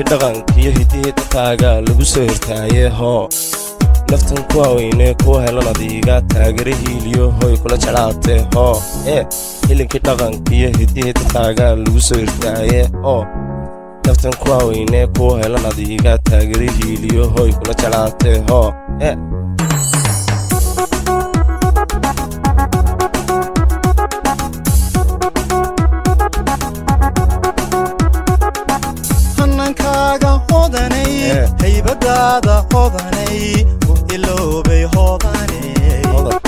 hilinkii dhaqankiyo hidihii dadkaaga lagu soo hirtaaye hoo naftan ku haweyne kuwa helan adiiga taagare hiiliyo hoy kula jeclaatee hoo ee hilinkii dhaqankiyo hidihii dadkaaga lagu soo hirtaaye oo naftan ku haweyne kuwa helan adiiga taagare hiiliyo hoy kula jeclaatee hoo ee hanankaaga hodanay Eh. haybadaada hodanay u iloobay hodanay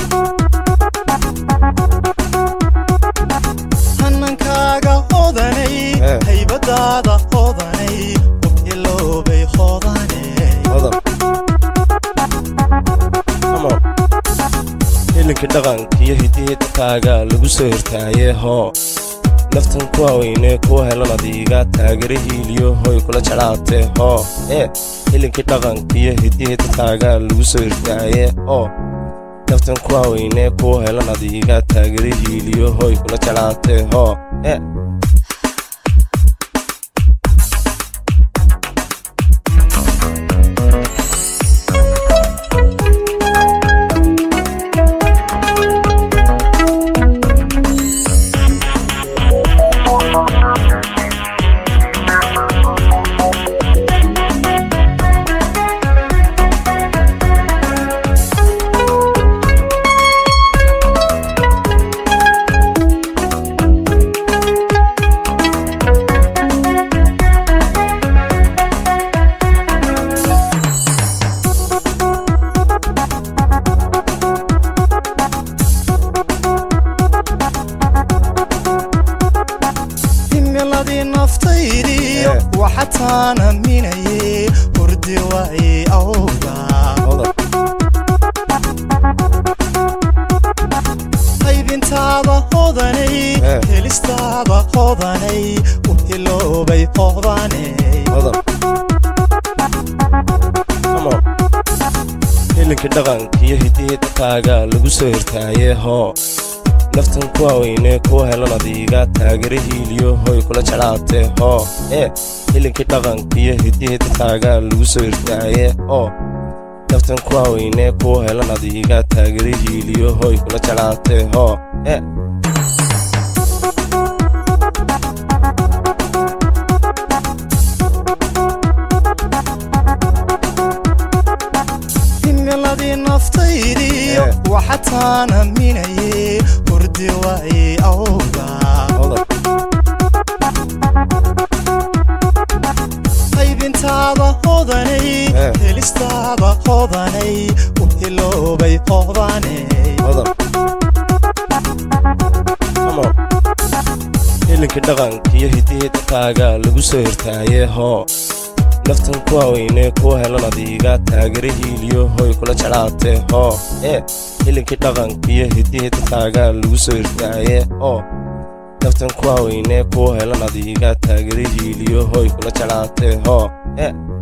hanankaaga hodanay Eh. haybadaada hodanay u iloobay hodanay Hold up. Come on. hilinkii dhaqankiyo hidihii dadkaaga lagu soo hirtaaye hoo naftan ku haweyne kuwa helan adiiga taagare hiiliyo hoy kula jeclaatee hoo ee hilinkii dhaqankiyo hidihii dadkaaga lagu soo hirtaaye oo naftan ku haweyne kuwa helan adiiga taagare hiiliyo hoy kula jeclaatee hoo ee himiladii naftaydiyo Eh. waxataan aaminaye hurdi waay awga Hold up. qaybintaada hodanay Eh. helistaada hodanay u iloobay hodanay Hold up. Come on. hilinkii dhaqankiyo hidihii dadkaaga lagu soo hirtaaye hoo naftan ku haweyne kuwa helan adiiga taagare hiiliyo hoy kula jeclaatee hoo ee hilinkii dhaqankiyo hidihii dadkaaga lagu soo hirtaaye oo naftan ku haweyne kuwa helan adiiga taagare hiiliyo hoy kula jeclaatee hoo ee himiladii naftaydiyo Eh. waxataan aaminaye hurdi waay awga Hold up. qaybintaada hodanay Eh. helistaada hodanay u iloobay hodanay Hold up. Come on. hilinkii dhaqankiyo hidihii dadkaaga lagu soo hirtaaye hoo naftan ku haweyne kuwa helan adiiga taagare hiiliyo hoy kula jeclaatee hoo ee hilinkii dhaqankiyo hidihii dadkaaga lagu soo hirtaaye oo naftan ku haweyne kuwa helan adiiga taagare hiiliyo hoy kula jeclaatee hoo ee